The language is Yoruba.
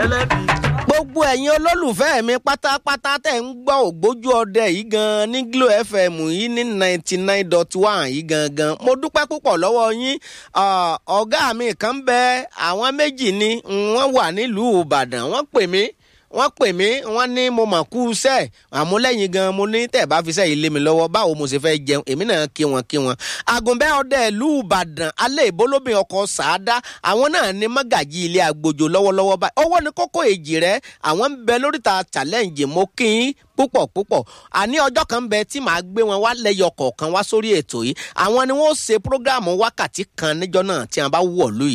gbogbo ẹ̀yin olólùfẹ́ mi pátápátá tẹ̀ ń gbọ́ ògbójú ọdẹ yìí gan-an ní Glo FM yìí ní ninety nine dot one yìí gangan mo dúpẹ́ púpọ̀ lọ́wọ́ yín ọ̀gá mi kan bẹ àwọn méjì ni wọ́n wà nílùú Ìbàdàn wọ́n pè mí wọ́n pè mí wọ́n ní mo mà kú sẹ́ àmúlẹ́yìn gan mo ní tẹ̀ bá fi sẹ́yìn lé mi lọ́wọ́ báwo mo ṣe fẹ́ jẹun èmi náà kí wọn kí wọn. àgùnbẹ́ ọdẹ ìlú ìbàdàn alẹ́ ìbólóbìn ọkọ̀ sàádá àwọn náà ní mọ́gàjì ilé agbójo lọ́wọ́lọ́wọ́ báyìí owó ní kókó èjì rẹ̀ àwọn ń bẹ lóríta challenge mo kí yín púpọ̀ púpọ̀ àní ọjọ́ kan bẹ tí màá gbé wọn wá lẹ́yọ kọ̀ọ̀kan wá sórí ètò yìí àwọn ni wọ́n ṣe prógáàmù wákàtí kan níjọ́ náà tí wọ́n bá wọ̀ lóyè